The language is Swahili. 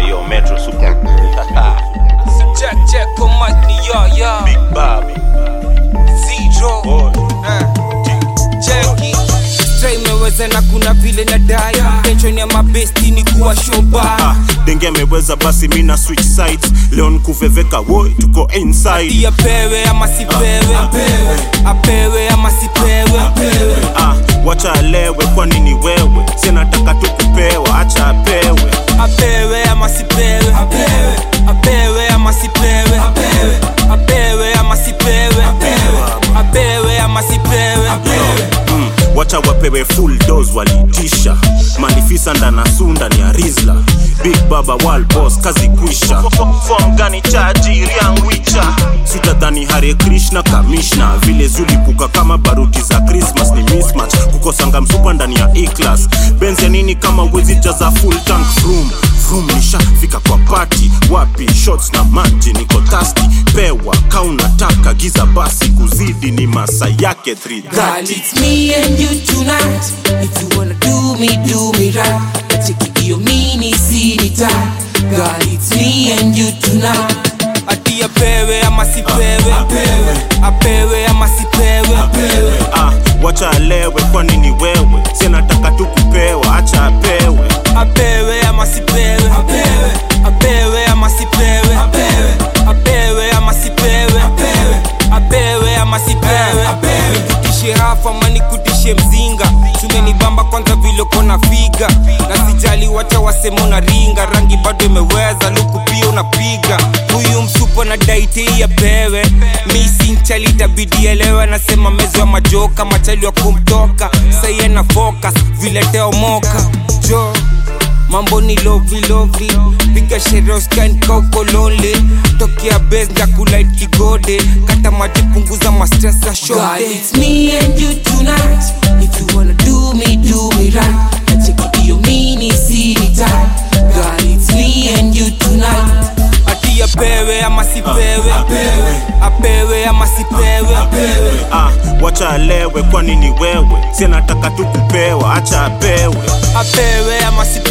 yo metro super Check, check, on mic ni yo, yo. big babi Zero. boy Eh, cheki. Stray imeweza na kuna vile na dai tension ya mabesti ni kuwa shoba Ah, denge ameweza basi mina switch sides leo nkuveveka woi tuko inside iya pewe ama sipewe apewe ama sipewe ah, wacha alewe kwani ni wewe sinataka tu kupewa acha apewe apewe ama sipewe apewe ama sipewe apewe ama sipewe apewe ama sipewe mm, wacha wapewe full dose walitisha manifisa ndana sunda ni arizla big baba wal boss kazi kwisha fom gani chaji riangwicha sitadhani hare krishna kamishna vile zulipuka kama baruti za christmas ni mismatch kukosanga msupa ndani ya eclass benzi ya nini kama wezi jaza full tank vroom vroom nishafika kwa pati wapi shots na maji niko tasti pewa kaunataka giza basi kuzidi ni masa yake 3 Girl, it's me and you tonight. If you wanna do me, do me right. Nacheki hiyo mini sini time. Girl, it's me and you tonight. Ati apewe ama sipewe apewe ama sipewe ah, wacha alewe kwani ni wewe sinataka tu kupewa acha apewe apewe ama sipewe apewe ama sipewe apewe ama sipewe apewe ama sipewe nikutishe hafa ama nikutishe mzinga tumenibamba kwanza vile kona figa na sijali wacha wasema una ringa rangi bado imeweza luku pia unapiga huyu msupo na daiti apewe misinchali itabidi elewe anasema mezo ya majoka machali wa kumtoka saiye na focus vile teomoka jo mambo ni lovely lovely piga sheroskan kauko lonely tokea bes ndakulait kigode kata maji punguza mastres za God, it's me and you tonight. If you wanna do me, do me right. Nacheki hiyo mini sini time. God, it's me and you tonight. ati apewe ama sipewe apewe ama sipewe ah, wacha alewe kwani ni wewe sinataka tu kupewa acha apewe apewe ama sipewe